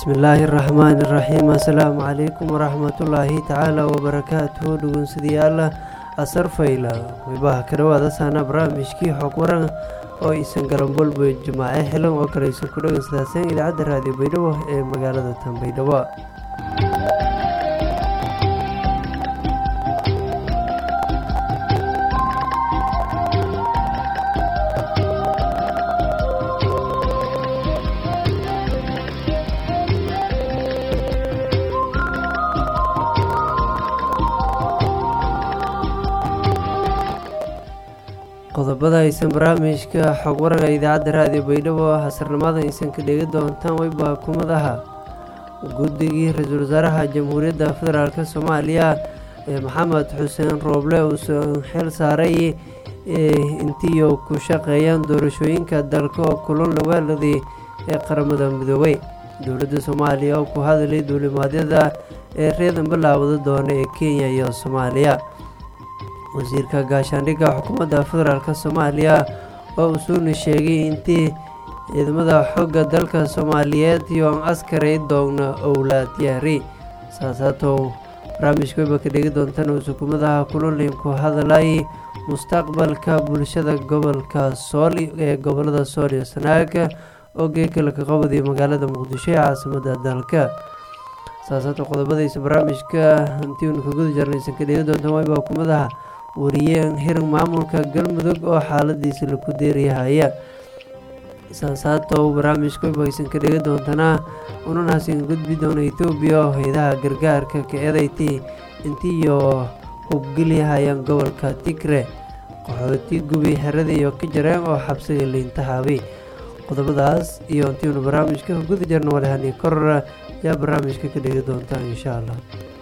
bismillaahi raxmaani raxiim assalaamu calaykum waraxmatullaahi tacaala wabarakaatuhu dhegeystayaal asar fayla weybaha ka dhawaada saana barnaamijkii xog waran oo isan galanbolbo jimaace xilan oo kale isan ku dhegeystaaseen idaacadda raadiyo baydhabo ee magaalada tanbaydhabo qodobada aysan barnaamijka xog waranka idaacadda raadiyo baydhabo hasarnimada aysan ka dhegi doontaan weyba kumadaha guddigii ra-iisul wasaaraha jamhuuriyadda federaalk soomaaliya ee maxamed xuseen rooble uusan xil saaray intiiyo ku shaqeeyaan doorashooyinka dalka oo kulan lawaaladii ee qaramada midoobay dowladda soomaaliya oo ku hadalay duulimaadyada ee reedan bilaawada doona ee kenya iyo soomaaliya wasiirka gaashaandhigga xukuumadda federaalk soomaaliya oo usuuna sheegay intii ciidamada xooga dalka soomaaliyeed iyo askaray doogna owlaad yaari saasaatow barnaamijka weyba ka dhegi doontaan oo xukuumadaha kulolin ku hadalay mustaqbalka bulshada gobolka sool ee gobolada sool iyo sanaag oo geekalaka qabadiyo magaalada muqdisho ee caasimada dalka saasaato qodobadaysa barnaamijka intiiunu ka guda jarnaysan ka dhegi doontaan weyba xukuumadaha wariyeen hiran maamulka galmudug oo xaaladiisa laku deeriyahaya saasaatow barnaamijka weybaaysan ka dhegi doontanaa unanaasin gudbi doona etoobiya oo hay-adaha gargaarka ka eedayti intiiyo hubgeliyahayaan gobolka tigre qaxooti gubi xerada iyo ka jareen oo xabsiga liintahaabay qodobadaas iyo intiiunu barnaamijka ka guda jarna walehani korora yaa barnaamijka ka dhegi doontaan insha allah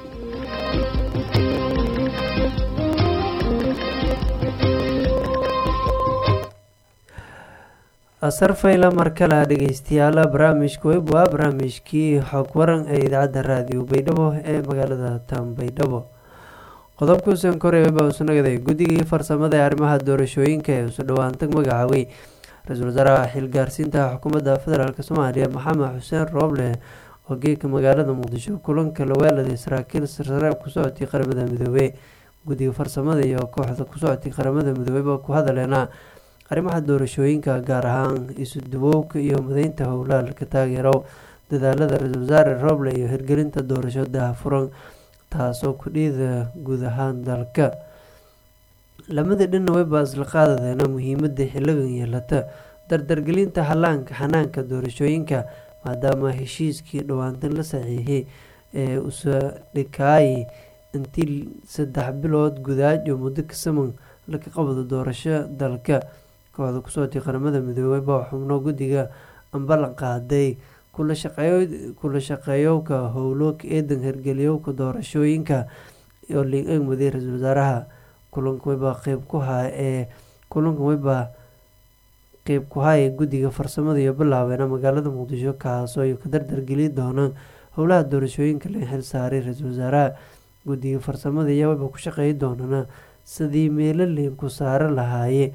asar fayla mar kale dhegeystayaal barnaamijka web waa barnaamijkii xog waran ee idaacadda raadiyo baydhabo ee magaalada tanbaydhabo qodobkuusan korey weba usunagaday guddigii farsamada ee arrimaha doorashooyinka ee usu dhowaantag magacaabay ra-iisul wasaaraha xilgaarsiinta xukuumadda federaalk soomaaliya maxamed xuseen rooble oo geeka magaalada muqdisho kulanka laweeladay saraakiil sarsare ku socotay qaramada midoobey guddiga farsamada iyo kooxda ku socotay qaramada midoobeyba ku hadaleena arrimaha doorashooyinka gaar ahaan isu duwowka iyo madaynta howlaha ka taageero dadaalada ra-iisul wasaare rooble iyo hirgelinta doorasho dahafuran taasoo kudhiida guud ahaan dalka lamada dhinna weyba isla qaadadeena muhiimada xiligan yeelata dardargelinta halaanka xanaanka doorashooyinka maadaama heshiiskii dhowaantan la saxiixay ee usa dhikaayi intii saddex bilood gudaajo muddo kasaman laka qabado doorasho dalka kooxda kusootay qaramada midoobey baa xubno guddiga ambalan qaaday kula shaqeeyowka howlo eedan hirgeliyowka doorashooyinka oo liin egmaday ra-iisul wasaaraha kulanka weybaa qeyb ku haa ee kulanka weybaa qeyb ku haya guddiga farsamada iyo bilaabeena magaalada muqdisho kaasoo ay ka dardargeli doonaan howlaha doorashooyinka la xil saaray ra-iisul wasaaraha guddiga farsamada ayaa weyba ku shaqeey doonana sidii meelo liin ku saaro lahaaye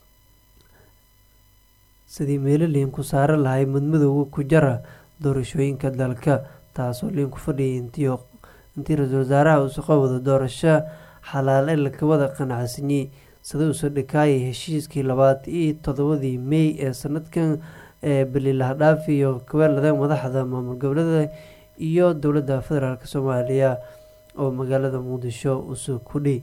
sidii meelo liin ku saaro lahay madmadowga ku jara doorashooyinka dalka taasoo liin ku fadhiyay intii intii ra-iisul wasaaraha uusa qabado doorasho xalaale laka wada qanacsanyey sida uusa dhikaayay heshiiskii labaad iyo todobadii mey ee sanadkan ee balilahdhaafi iyo kaweelada madaxda maamul goboleeda iyo dowladda federaalk soomaaliya oo magaalada muqdisho usa kudhi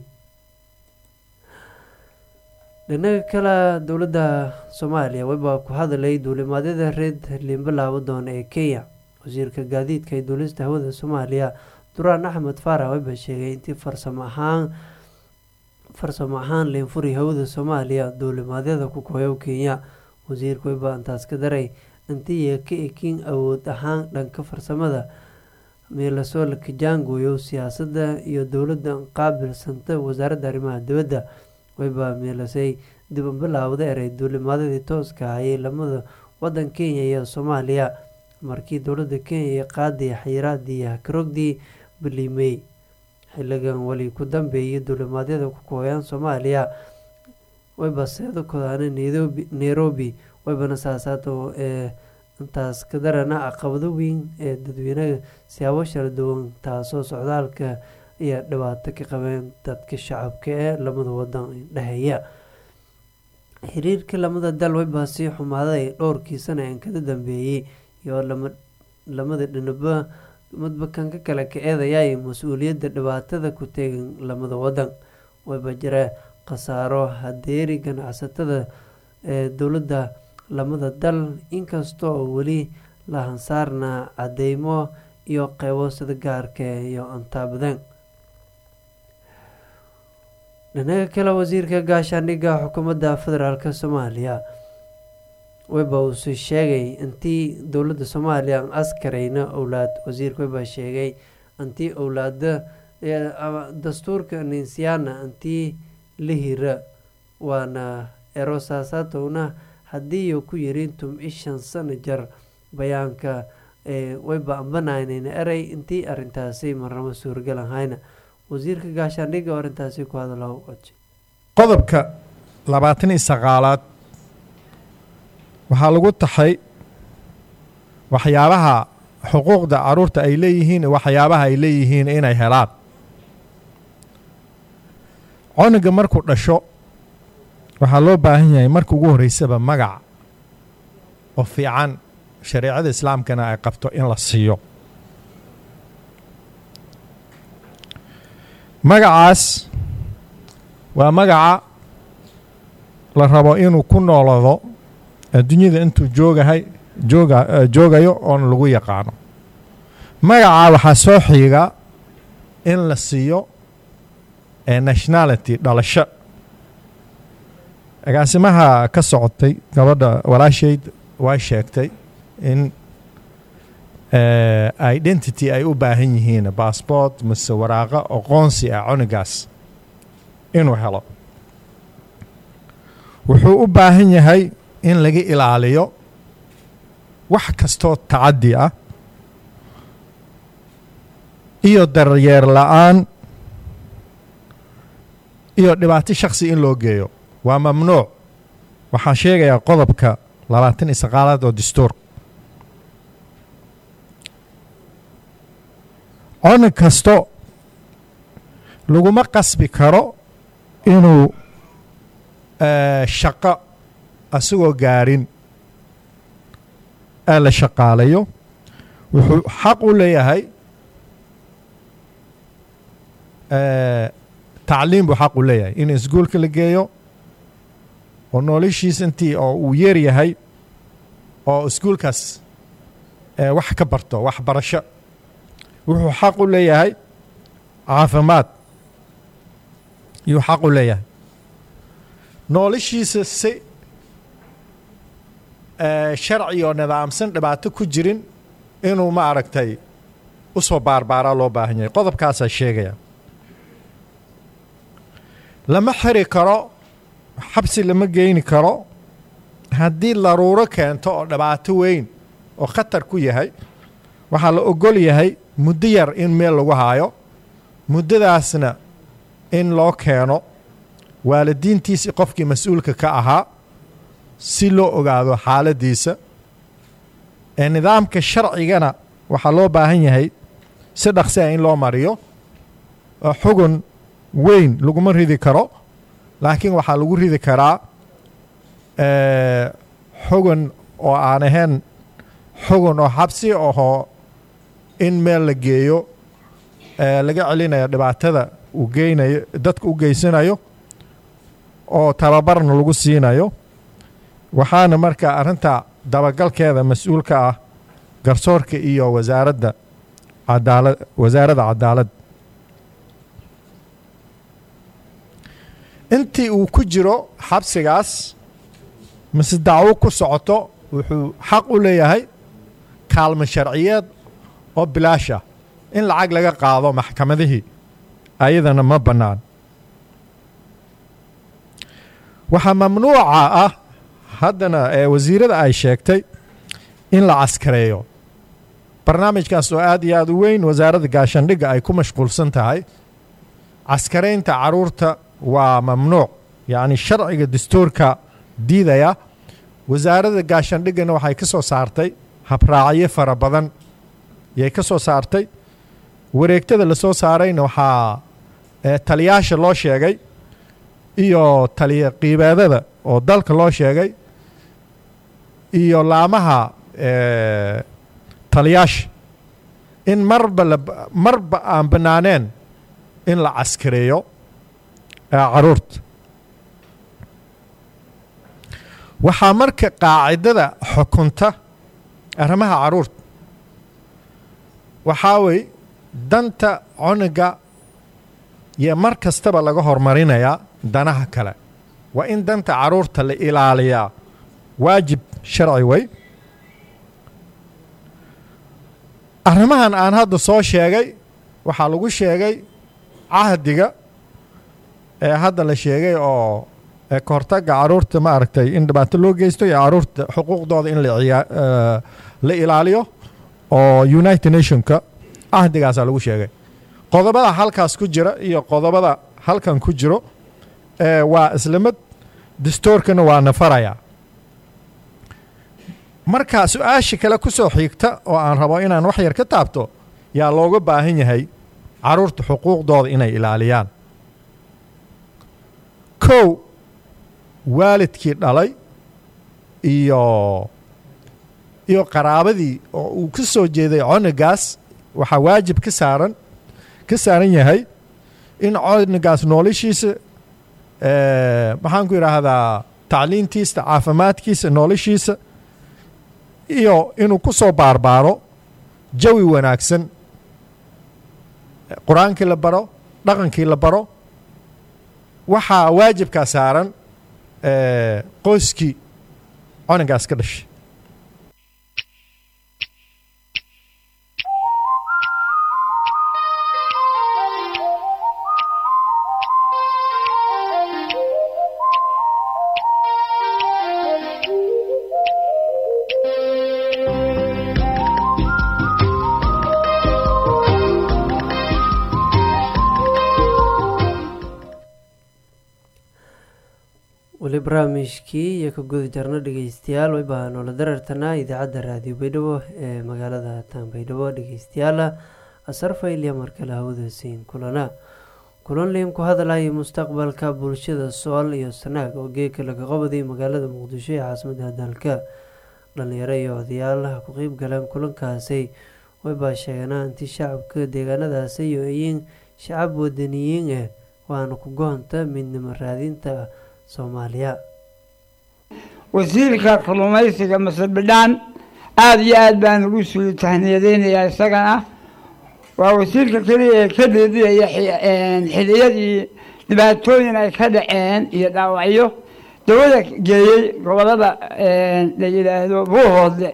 dhinaga kale dowladda soomaaliya webaa ku hadalay duulimaadyada reed liinbilaabo doona ee kenya wasiirka gaadiidka ee duulista hawada soomaaliya duraan axmed faarax weba sheegay intii farsamo ahaan farsamo ahaan liinfuri hawada soomaaliya duulimaadyada ku kooyow kenya wasiirka weba intaas ka daray intiiya ka ekin awood ahaan dhanka farsamada meelasoo la kajaangooyo siyaasadda iyo dowladda qaabilsanta wasaaradda arrimaha dibadda weyba meelasay diban bilaawda eray duulimaadadii tooska ahayay lamada wadan kenya iyo soomaaliya markii dowladda kenya iyo qaadii xayiraadii hakarogdii bilimey xiligan weli ku dambeeyay duulimaadyada ku kooyaan soomaaliya weyba seedo kodaana nairobi weybana saasaato ee intaas ka darana caqabado weyn ee dadweynaha siyaabo shara duwan taasoo socdaalka iyo dhibaato ka qabeen dadka shacabka ee lamada wadan dhexeeya xiriirka lamada dal wayba sii xumaaday dhowrkii sana een kada dambeeyey iyo lamada dhinaba madbakan ka kale ka eedayay mas-uuliyadda dhibaatada ku teegan lamada wadan wayba jira khasaaro hadeeri ganacsatada ee dowladda lamada dal inkastoo weli la hansaarna cadeymo iyo qeybo sida gaarka iyo antaabadeen dhinaga kale wasiirka gaashaandhigga xukuumadda federaalk soomaaliya weba uuse sheegay intii dowladda soomaaliya aan askarayna owlaad wasiirka weba sheegay intii owlaada dastuurka ninsiyaana intii la hira waana erosaasaatowna haddii ku yirin tum-i shan sano jar bayaanka wayba ambananayna eray intii arintaasi marnamo suuragal ahayna wasiirka gaashaandhigga oo arrintaasi ku hadala codsi qodobka labaatan iyo sagaalaad waxaa lagu taxay waxyaabaha xuquuqda caruurta ay leeyihiin waxyaabaha ay leeyihiin inay helaan coniga markuu dhasho waxaa loo baahan yahay marka ugu horreysaba magac oo fiican shareecada islaamkana ay qabto in la siiyo magacaas waa magaca la rabo inuu ku noolado adduunyada intuu joogahay jooga joogayo oon lagu yaqaano magacaa waxaa soo xiiga in la siiyo nationality dhalasho agaasimaha ka socotay gabadha walaashayd way sheegtay in identity ay u baahan yihiin bassbort mise waraaqo aqoonsi ah conigaas inuu helo wuxuu u baahan yahay in laga ilaaliyo wax kastoo tacaddi ah iyo daryeer la-aan iyo dhibaato shakhsi in loo geeyo waa mamnuuc waxaa sheegayaa qodobka labaatan iyo saqaalaad oo dastuur coni kasto laguma qasbi karo inuu shaqo asagoo gaarin ee la shaqaalayo wuxuu xaq u leeyahay tacliim buu xaq u leeyahay in iskuolka la geeyo oo noloshiis intii oo uu yeer yahay oo iskuolkaas wax ka barto waxbarasho wuxuu xaq u leeyahay caafimaad yuu xaq u leeyahay noloshiisa si sharci oo nidaamsan dhibaato ku jirin inuu ma aragtay u soo baarbaaraa loo baahan yahay qodobkaasaa sheegaya lama xiri karo xabsi lama geyni karo haddii daruuro keento oo dhibaato weyn oo khatar ku yahay waxaa la ogol yahay muddo yar in meel lagu haayo muddadaasna in loo keeno waalidiintiisi qofkii mas-uulka ka ahaa si loo ogaado xaaladdiisa ee nidaamka sharcigana waxaa loo baahan yahay si dhaqsi ah in loo mariyo oo xugun weyn laguma ridi karo laakiin waxaa lagu ridi karaa xugun oo aan ahayn xugun oo xabsi ahoo in meel la geeyo laga celinayo dhibaatada uu geynayo dadka u geysanayo oo tababarna lagu siinayo waxaana marka arrinta dabagalkeeda mas-uulka ah garsoorka iyo wasaaradda cadaalad wasaaradda cadaalad intii uu ku jiro xabsigaas mise dacwo ku socoto wuxuu xaq u leeyahay kaalmo sharciyeed oo bilaash ah in lacag laga qaado maxkamadihii ayadana ma bannaan waxaa mamnuuca ah haddana ee wasiirada ay sheegtay in la caskareeyo barnaamijkaas oo aad iyo aad u weyn wasaaradda gaashaandhigga ay ku mashquulsan tahay caskaraynta caruurta waa mamnuuc yacni sharciga dastuurka diidaya wasaaradda gaashaandhiggana waxay ka soo saartay habraacyo fara badan yay ka soo saartay wareegtada la soo saarayna waxaa taliyaasha loo sheegay iyo taliya qiibeedada oo dalka loo sheegay iyo laamaha taliyaasha in marba la marba aan bannaaneen in la caskareeyo caruurta waxaa marka qaacidada xukunta arrimaha caruurta waxaa wey danta cunuga iyo mar kastaba laga hormarinayaa danaha kale waa in danta caruurta la ilaaliyaa waajib sharci wey arrimahan aan hadda soo sheegay waxaa lagu sheegay cahdiga ee hadda la sheegay oo ka hortaga caruurta ma aragtay in dhibaato loo geysto iyo caruurta xuquuqdooda in la ilaaliyo oo united nationka cahdigaasaa lagu sheegay qodobada halkaas ku jira iyo qodobada halkan ku jiro waa islamid dastoorkana waa nafaraya marka su-aasha kale ku soo xiigta oo aan rabo inaan wax yar ka taabto yaa looga baahan yahay caruurta xuquuqdooda inay ilaaliyaan kow waalidkii dhalay iyo iyo qaraabadii oo uu ka soo jeeday cunugaas waxaa waajib ka saaran ka saaran yahay in cunugaas noolashiisa maxaan ku yidhaahdaa tacliintiisa caafimaadkiisa noolashiisa iyo inuu ku soo baarbaaro jawi wanaagsan qur-aankii la baro dhaqankii la baro waxaa waajibkaa saaran qoyskii cunugaas ka dhashay weli barnaamijkii iyo ka guda jarno dhegeystayaal wayba noola darartanaa idaacadda raadiyo baydhabo ee magaalada taanbaydhabo dhegeystayaala asarfayliya markale hawada siin kulana kulan liim ku hadalaya mustaqbalka bulshada sool iyo sanaag oo geeka laga qabaday magaalada muqdisho ee caasimada dalka dhalinyaro iyo odayaalaha ku qeyb galeen kulankaasi waybaa sheeganaa inti shacabka deegaanadaasi iyo iyiin shacab wadaniyiin ah waana ku goonta midnimo raadinta soomaaliya wasiirka kalluumaysiga masar bidhaan aada iyo aada baan ugu suu tahniyadeynayaa isagana waa wasiirka keliya ee ka deediyaya xiliyadii dhibaatooyin ay ka dhaceen iyo dhaawacyo dawada geeyey gobolada la yidhaahdo buuhoodle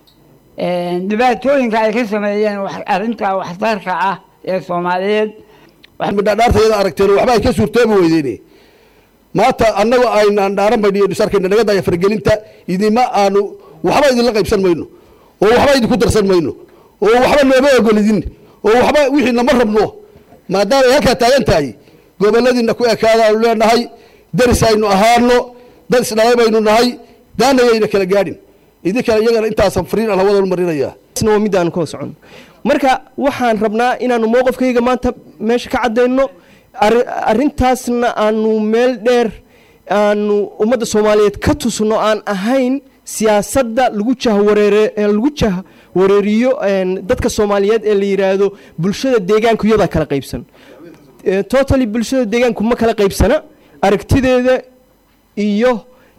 dhibaatooyinka ay ka sameeyeen arrinta waxtarka ah ee soomaaliyeed dhaarta iyada aragteen waxba ay ka suurtoobi weydeen maanta annagu aynaan dhaaran bayno iyo dhisarkayna naga daya fargelinta idima aanu waxba idinla qaybsan mayno oo waxba idinku darsan mayno oo waxba nooma ogolidin oo waxba wixii nama rabno maadaama ay halkaa taagan tahay goboladiina ku ekaadaanu leenahay daris aynu ahaano dad isdhalay baynu nahay daanayayna kala gaadhin idinkale iyagana intaasan fariin aan hawada marinaya waa midaan koo socon marka waxaan rabnaa inaanu mowqifkayga maanta meesha ka caddayno arrintaasna aanu meel dheer aanu ummadda soomaaliyeed ka tusno aan ahayn siyaasadda lagu jahwareere lagu jahwareeriyo dadka soomaaliyeed ee la yidhaahdo bulshada deegaanku iyadaa kala qaybsan totally bulshada deegaanku ma kala qaybsana aragtideeda iyo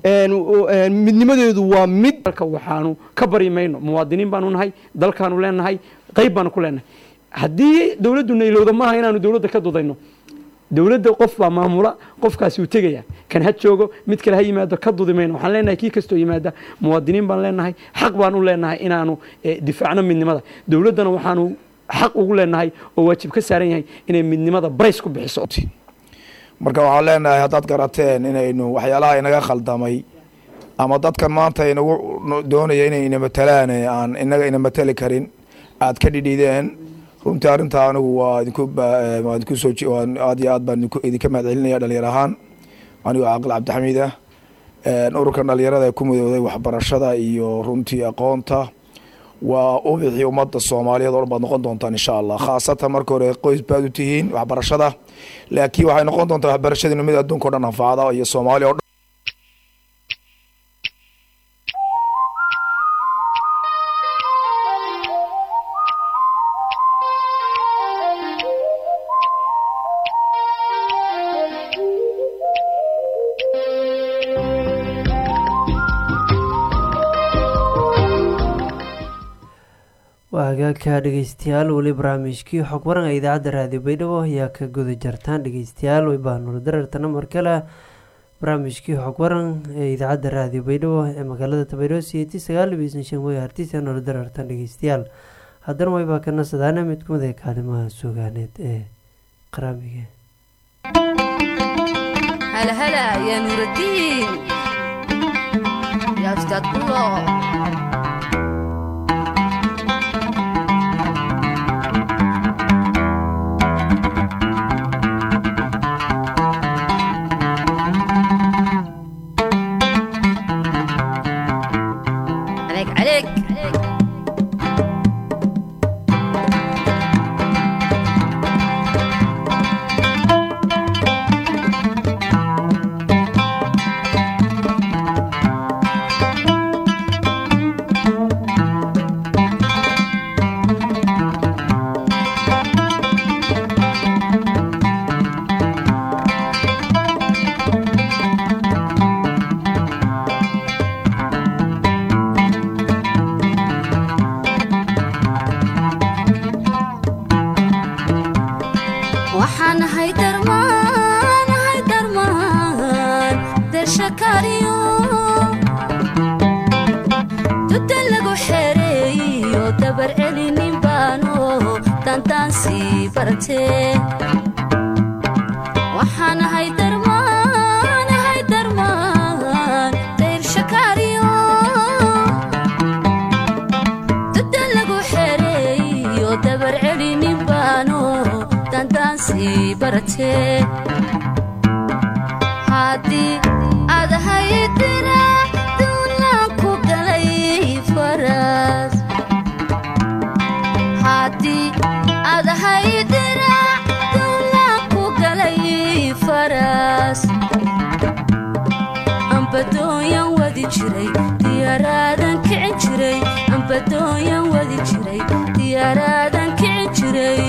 midnimadeedu waa mid waxaanu ka bari mayno muwaadiniin baanu nahay dalkaanu leenahay qayb baanu ku leenahay haddii dowladdu naylowda maaha inaanu dowladda ka dudayno dowladda qof baa maamula qofkaasi uu tegaya kan ha joogo mid kale ha yimaado ka dudi mayno waxaan leenahay kii kastoo yimaada muwaadiniin baan leenahay xaq baan u leenahay inaanu difaacno midnimada dowladdana waxaanu xaq ugu leenahay oo waajib ka saaran yahay inay midnimada barays ku bixiso marka waxaan leenahay haddaad garateen inaynu waxyaalaha inaga khaldamay ama dadkan maanta inagu doonaya inay ina matalaan aan inaga ina matali karin aad ka dhidhideen runtii arrintaa anigu waa idinku waa idinku soo aad iyo aad baan idinka mahad celinaya dhalinyar ahaan anigoo caaqil cabdixamiid ah ururkan dhalinyarada ee ku midooday waxbarashada iyo runtii aqoonta waa ubixii ummadda soomaaliyeed oo dhan baad noqon doontaan insha allah khaasatan marka hore qoys baad u tihiin waxbarashada laakiin waxay noqon doontaa waxbarashadiinu mid adduunka o dhan anfacda iyo soomaaliya o dhan waa hagaagka dhegeystayaal weli barnaamijkii xog waran ee idaacadda raadiyo baydhabo ayaa ka guda jartaan dhegeystayaal waybaanula darartana mar kale barnaamijkii xog waran ee idaacadda raadiyo baydhabo ee magaalada tabaydhabo siyeeti sagaal bisan shan way hartisa noola darartan dhegeystayaal haddana waybaa ka nasadaana mid kumid ee kaalimaha sugaaneed ee qaraamiga هلا هلا يا نور الدين يا أستاذ الله عليك عليك waxaan ahay darmaan ahay darmaan dershakaariyo duda lagu xereeyo dabar celinin baano dantaan bartee waxaan ahay darmaan ahay darmaan dershakaariyo duda lagu xereeyo dabar celinin baano dandaansi baratee haddii aad haydina duulaan ku galay faras haddii aad haydina duulaan ku galay faras ambadooyan wadi jiray diyaaraadan kicin jiray ambadooyan wadi jiray diyaaraadan kicin jiray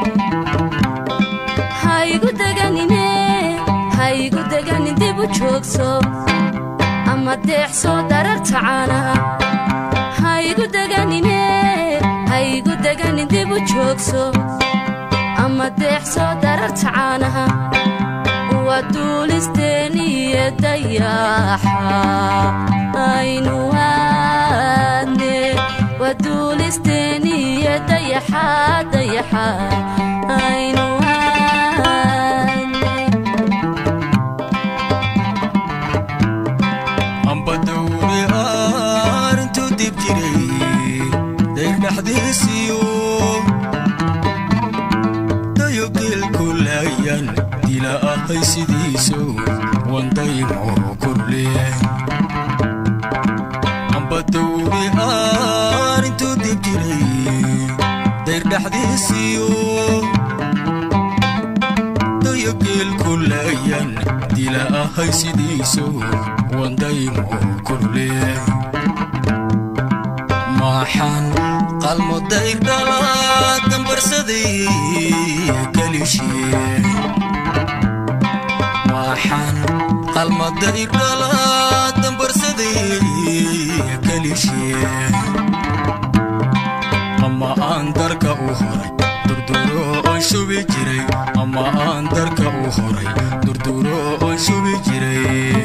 haygu deganine haygu deganin dib u joogso ama deexso dararta caanaha haygu deganine haygu deganin dib u joogso ama deexso dararta caanaha waa duulisteeniyo dayaxa aynu aadne waa duulisteeniyo dayaxa dayaxa aynu aadne ambadowri arintu dib jiray dayr dhexdiisiyo dayogeelkulayan dila ahay sidiiso wandaymo kordhe ambadowri arintu dib jiray dayr dhexdiisiyo dayogeelkulayan dila ahay sidiiso wandaymo kordhe maxaan qalmo dayr dhala dambarsaday kalishee maxaan qalmo dayr dhala dambarsaday kalishee ama aan darka u horay durduro oon shubi jiray ama aan darka u horay durduro oon shubi jiray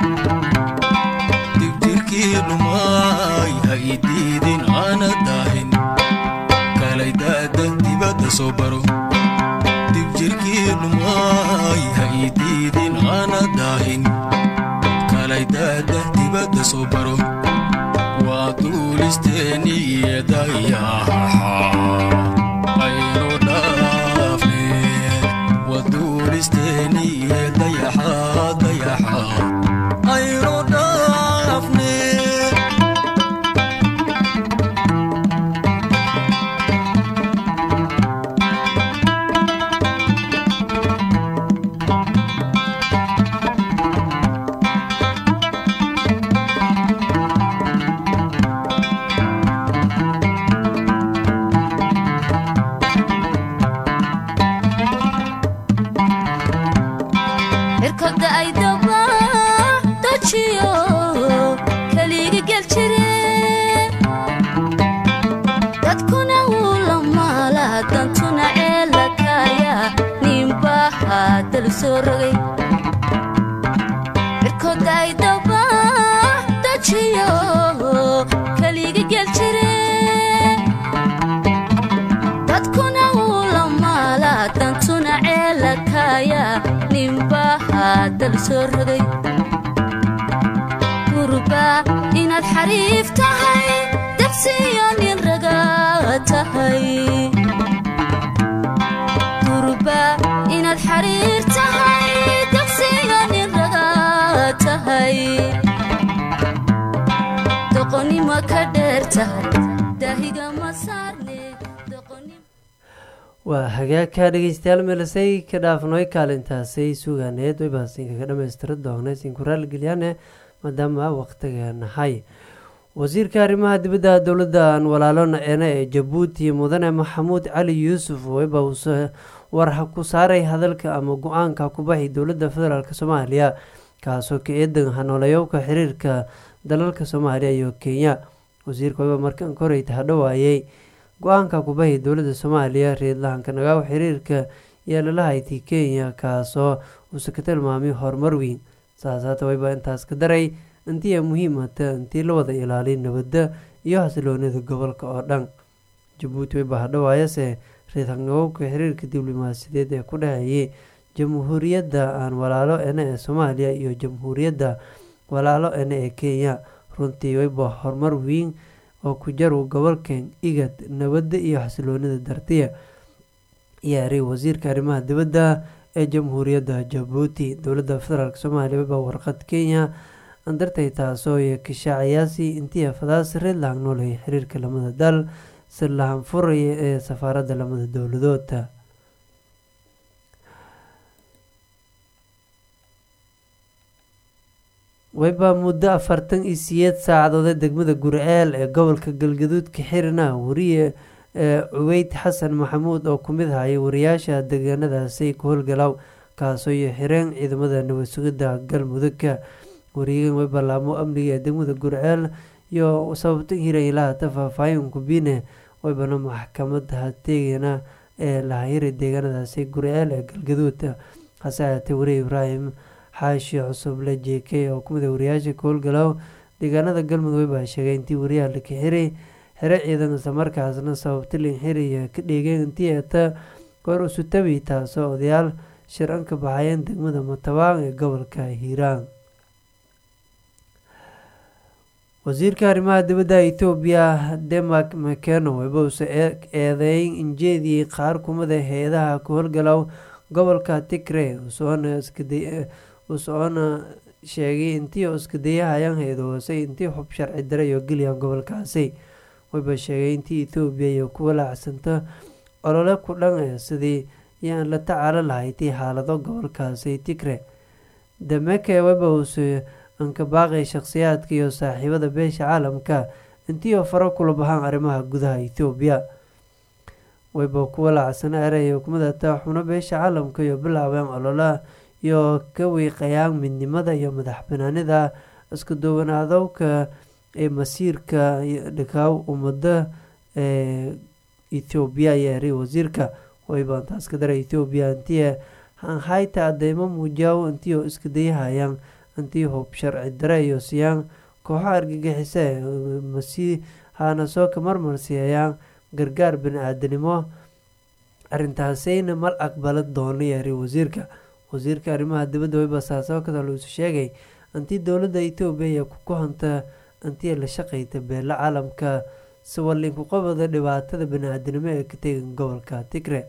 dibjirkii dhumay ha idiidin aana daahin kalay daada dibadda soo baro dibjirkii dhumay ha idiidin aana daahin kalay daada dibadda soo baro waa duulisteeniyo dayaxa aynu dhaafne waa duulisteeniyo dayaxa dayaxa aynu dhaafne cirkoda ay daba dajiyo keliga gel jire dadkuna wuu la maala dantuna ceelakaya ninbaha dal soo rogay cirkoda ay daba dajiyo keliga gel jire dadkuna wuu la maala dantuna ceelakaya ninbaha dal soo rogay gurba inaad xariif tahay dabsiyo nin raga tahay gurba inaad xariir tahay dabsiyo nin raga tahay doqonimo ka dheer tahay daahiga ma saarne doqonimo waa hagaagka dhegeystayaal meelasay ka dhaafnoy kaalintaasay sugaaneed way baasinka ka dhamaystira doona sinku raaligelyaane maadaama waqtiga nahay wasiirka arrimaha dibadda dowladda aan walaalona eena ee jabuuti mudane maxamuud cali yuusuf wayba uuse war ku saaray hadalka ama go-aanka kubaxi dowladda federaalk soomaaliya kaasoo ka eedan hanooleyowka xiriirka dalalka soomaaliya iyo kenya wasiirka wayba markan korey tahadhowaayey go-aanka kubahi dowladda soomaaliya reedlahanka nagaaw xiriirka yeelalahayti kenya kaasoo uuse ka tilmaamay horumar weyn saas haata wayba intaas ka daray intii ay muhiimata intii la wada ilaaliy nabadda iyo xasiloonida gobolka oo dhan jabuuti wayba hadhowaayase reedhanagowka xiriirka diblomaasiyadeed ee ku dhexeeyay jamhuuriyadda aan walaalo ene ee soomaaliya iyo jamhuuriyadda walaalo ene ee kenya runtii wayba horumar weyn oo ku jaru gobolkan igad nabadda iyo xasiloonida dartiya yaaray wasiirka arrimaha dibadda ee jamhuuriyadda jabuuti dowladda federaalk soomaaliya wayba warqad kenya andartay taasoo kashaacayaasi intii afadaas reedlahan noolay xiriirka lamada dal si lahan furaya ee safaaradda lamada dowladooda wayba muddo afartan iyo siyeed saacadoode degmada gurceel ee gobolka galgaduudka xirina wariye ee cubeyd xasan maxamuud oo ku mid hayay wariyaasha deegaanadaasi ku howlgalaw kaasoo iyo xireen ciidamada nabad sugidda galmudugka wariyagan way ballaamo amniga ee degmada gurceel iyo sababta hiraylaata faahfaahin kubine waybana maxkamada hateegana ee lahayiri deegaanadaasi gurceel ee galgaduud hase ahaatee wariye ibraahim xaashi cusuble j k oo kumid wariyaasha ka howlgalow deegaanada galmudug baa sheegay intii wariyaha la kaxiray xere ciidan islamarkaasna sababta linxiriya ka dheegeen intii eeta goor usutabi taasoo odayaal shir-an ka baxayeen degmada matabaan ee gobolka hiiraan wasiirka arrimaha dibadda etoobiya denmark mceno webause eedeyn injeediyey qaar kumida hay-adaha ka howlgalow gobolka tigre usoona sheegay intii iskadayahayaan hay-adohoosay intii xub sharci dare iyo geliyaan gobolkaasi wayba sheegay intii ethoobiya iyo kuwa laacsanta olole ku dhan ee sidii yaan la tacaalo lahaytay xaalado gobolkaasi tigre dameke webause anka baaqay shakhsiyaadka iyo saaxiibada beesha caalamka intii oo faro kula bahaan arrimaha gudaha ethoobiya wayba kuwa laacsana erey hukumada taaxuno beesha caalamka iyo bilaabeen ololaha iyo ka wiiqayaan midnimada iyo madax banaanida isku duwanaadowka ee masiirka dhikaaw ummada ee ethoobiya ayaa eray wasiirka wayba intaas ka daray ethoobiya intii hanhayta adeymo muujaw intii oo iska dayahayaan intii hub sharci dare iyo siyaan kooxo argagixisa masii haana soo ka marmarsiiyayaan gargaar bani-aadanimo arrintaasayna mal aqbala doono yeeray wasiirka wasiirka arrimaha dibadda wayba saasoo kadaluusu sheegay intii dowladda etoobiya iyo ku hanta intii la shaqayta beela caalamka siwalinku qabada dhibaatada bani-aadanimo ee ka tegan gobolka tigre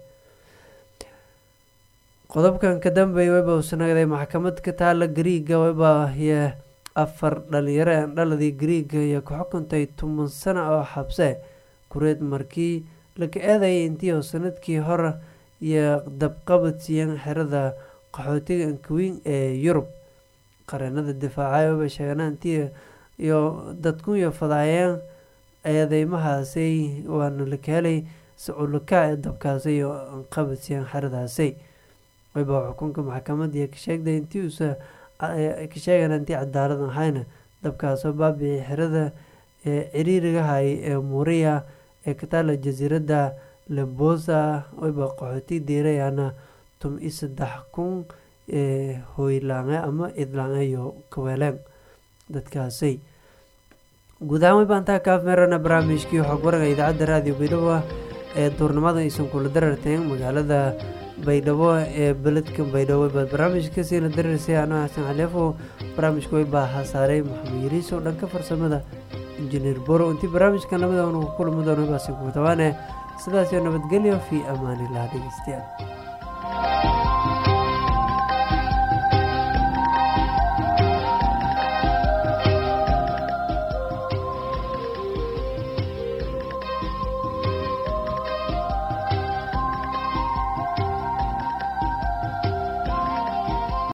qodobkan ka dambeeya wayba usanagday maxkamad ka taala gariiga wayba y afar dhalinyaro aan dhaladii gariiga iyo ka xukuntay toban sano oo xabse kureed markii laka eedayay intii oo sanadkii hore iyo dabqabad siiyeen xerada qaxootiga ankaweyn ee yurub qareenada difaacay wayba sheeganaa intii iyo dadku iyo fadaayeen eedeymahaasi waana laka helay saculaka ee dabkaasi iyo anqabad siiyeen xeradaasi wayba xukunka maxkamadii ka sheegday intii uusa ka sheegan intii cadaalad ahayna dabkaasoo baabici xerada ee ciriiriga hayay ee muuriya ee ka taala jasiiradda lembosa wayba qaxooti diirayana tum i saddex kun ee hoylaange ama idlaange iyo kaweeleen dadkaasay guud ahaan wayba antaa kaaf meerana barnaamijkii xog waraga idaacadda raadiyo baydhabo ah ee duurnimada aysan kula dararteen magaalada baydhabo ee beledka baydhabo baad barnaamijka siina dararsay anoo xasan xaleefo barnaamijka way baa hasaaray maxamed yariis oo dhanka farsamada injineer boro intii barnaamijkan lamida anu ku kulmi doono baasi ku tabaane sidaas iyo nabadgelyo fii amaanilah dhegeystayaal